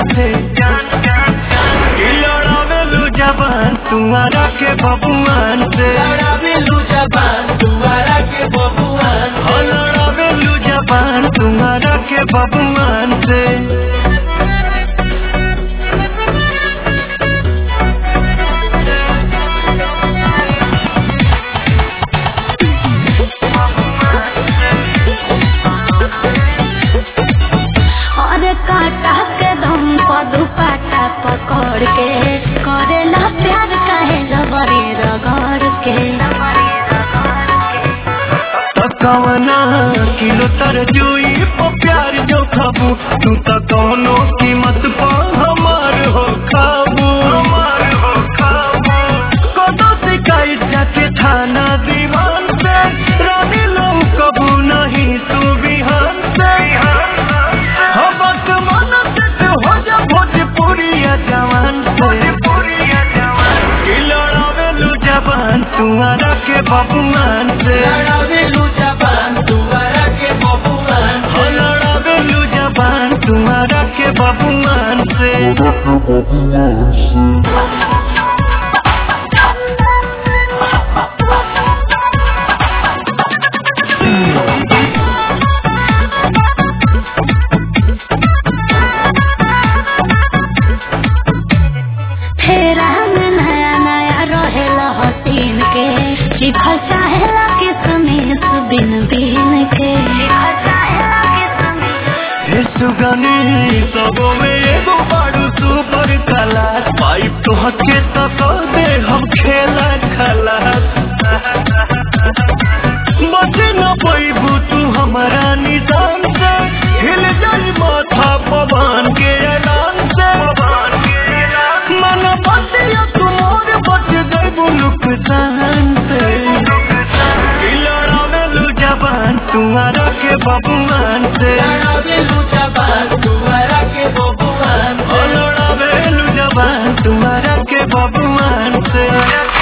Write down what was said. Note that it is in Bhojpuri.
से कि लड़ावेलू जबान तुम्हारा के बबुआन से लड़ावेलू जबान दुआरा के बबुआन हो लड़ावेलू जबान तुम्हारा के बबुआन से और काटा के दम पर दुपट्टा पकड़ के करेला प्यार काहे जबरी रगड़ के कवना किलो तरजुई पो प्यार जो खाबू तू तो कौनो कीमत पा हमार हो खाबू हमार हो खाबू कदो शिकायत जाके थाना दीवान से रानी लो कबू नहीं तू बिहान से हो बस मन से तू हो जा भोजपुरिया जवान से कि लड़ावेलू जवान तुम्हारा के बबुआन से लड़ावेलू जबान दुआरा के बबुआन हो लड़ावेलू जबान तुम्हारा के बबुआन से फेरा में नया नया रहेला हसीन के लिखल चाहेला किसमिस बिन बिन के लिखल चाहेला किसमिस हे सुगनी सबो में एगो बाड़ू सुपर क्लास पाइप तो हके तक दे हम खेला खलास बचे न पैबू तू हमारा निशान से हिल जाई माथा पवन के ऐलान से मन बतिया तुमोर बच जैबू नुकसान से कि लड़ावेलू जबान तुम्हारा के बबुआन से लड़ावेलू जबान दुआरा के बबुआन ओ लड़ावेलू जबान तुम्हारा के बबुआन से